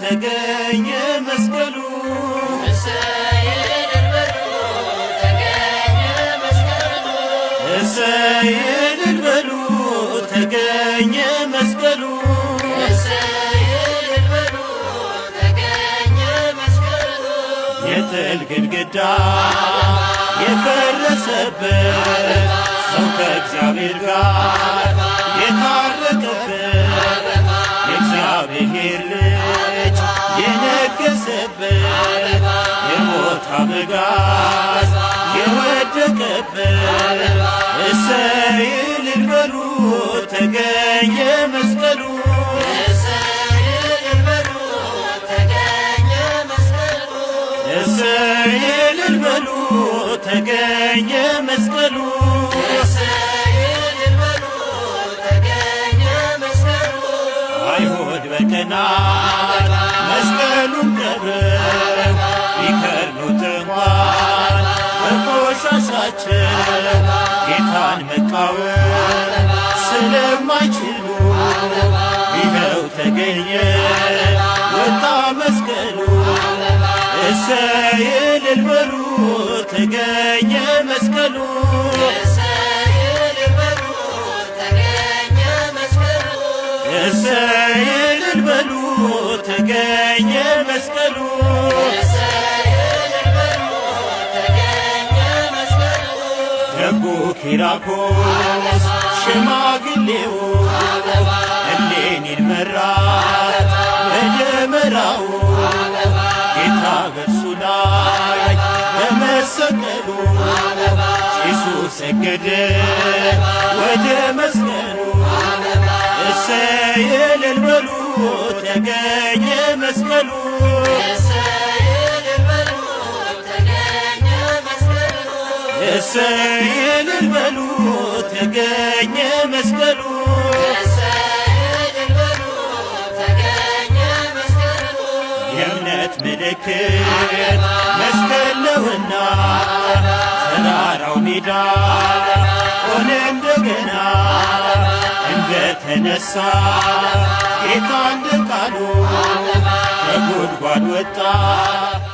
ተገኘ መስቀሉ እሰይ እልል በሉ ተገኘ መስቀሉ እሰይ እልል በሉ ተገኘ መስቀሉ እሰይ እልል በሉ ተገኘ መስቀሉ የጥል ግድግዳ የፈረሰበት ሰው ከእግዚአብሔር ጋር የታረቀበት የእግዚአብሔር ልጅ የነገሰበት የሞት አበጋዝ የወደቀበት እሰይ እልል በሉ ተገኘ መስቀሉ እሰይ እልል በሉ ተገኘ መስቀሉ እሰይ እልል በሉ ተገኘ መስቀሉ እሰይ እልል በሉ ተገኘ መስቀሉ አይሁድ በቀናት መስቀሉን ቀብረው ቢከርኑት እንኳን በቆሻሻቸው ጌታን መቃወም ስለማይችሉ ይኸው ተገኘ ወጣ መስቀሉ እሰይ እልል በሉ ተገኘ መስቀሉ እሰይ እልል በሉ ተገኘ መስቀሉ እሰይ እልል በሉ ተገኘ መስቀሉ እሰይ እልል በሉ ተገኘ መስቀሉ ደጉ ኪራኮስ ሽማግሌው እሌኒን መራት በደመራው ጌታ በእርሱ ላይ በመሰቀሉ ጭሱ ሰገደ ወደ መስቀሉ እሰይ እልል በሉ ተገኘ መስቀሉ እሰይ እልል በሉ ተገኘ መስቀሉ እሰይ እልል በሉ ተገኘ መስቀሉ እሰይ እልል በሉ ተገኘ መስቀሉ የእምነት ምልክት መስቀል ነውና ተራራው ሜዳ ሆነ እንደገና እንደተነሳ ጌታ እንደ ቃሉ ከጉድጓድ ወጣ